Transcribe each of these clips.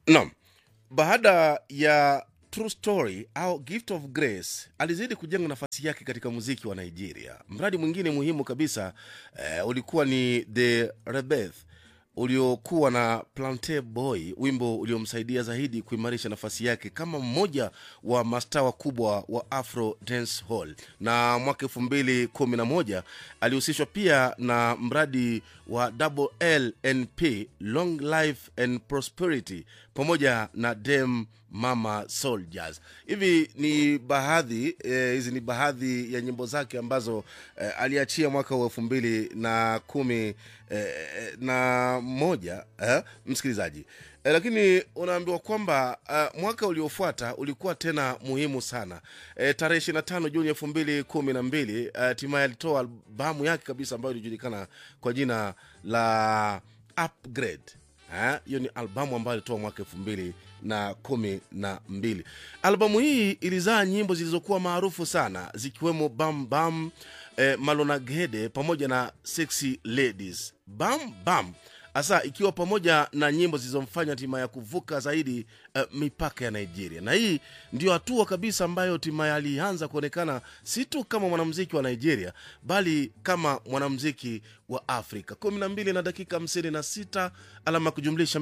Naam, baada ya True Story au Gift of Grace alizidi kujenga nafasi yake katika muziki wa Nigeria. Mradi mwingine muhimu kabisa eh, ulikuwa ni The Rebirth uliokuwa na Plante Boy, wimbo uliomsaidia zaidi kuimarisha nafasi yake kama mmoja wa mastaa wakubwa wa Afro Dance Hall. Na mwaka elfu mbili kumi na moja alihusishwa pia na mradi wa Double LNP, Long Life and Prosperity, pamoja na Dem Mama Soldiers. Hivi ni baadhi eh, hizi ni baadhi ya nyimbo zake ambazo eh, aliachia mwaka wa elfu mbili na kumi eh, na moja eh, msikilizaji eh, lakini unaambiwa kwamba uh, mwaka uliofuata ulikuwa tena muhimu sana eh, tarehe ishiri na tano Juni elfu mbili kumi na mbili hatimaye alitoa albamu yake kabisa ambayo ilijulikana kwa jina la Upgrade Eh, hiyo ni albamu ambayo alitoa mwaka elfu mbili na kumi na mbili albamu hii ilizaa nyimbo zilizokuwa maarufu sana zikiwemo bam bam eh, malonagede pamoja na sexy ladies bam bam hasa ikiwa pamoja na nyimbo zilizomfanya hatimaye kuvuka zaidi uh, mipaka ya nigeria na hii ndio hatua kabisa ambayo hatimaye alianza kuonekana si tu kama mwanamziki wa nigeria bali kama mwanamziki wa afrika 12 na dakika 56 alama ya kujumlisha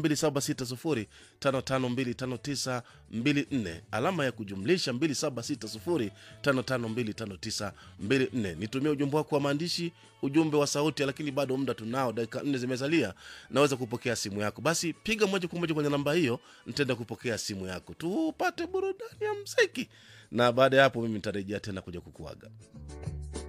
2760552594 alama ya kujumlisha 2760552594 nitumie ujumbe wako wa maandishi ujumbe wa sauti lakini bado muda tunao dakika nne zimesalia naweza kupokea simu yako basi piga moja kwa moja kwenye namba hiyo nitaenda kupokea simu yako tupate burudani ya mziki na baada ya hapo mimi nitarejea tena kuja kukuaga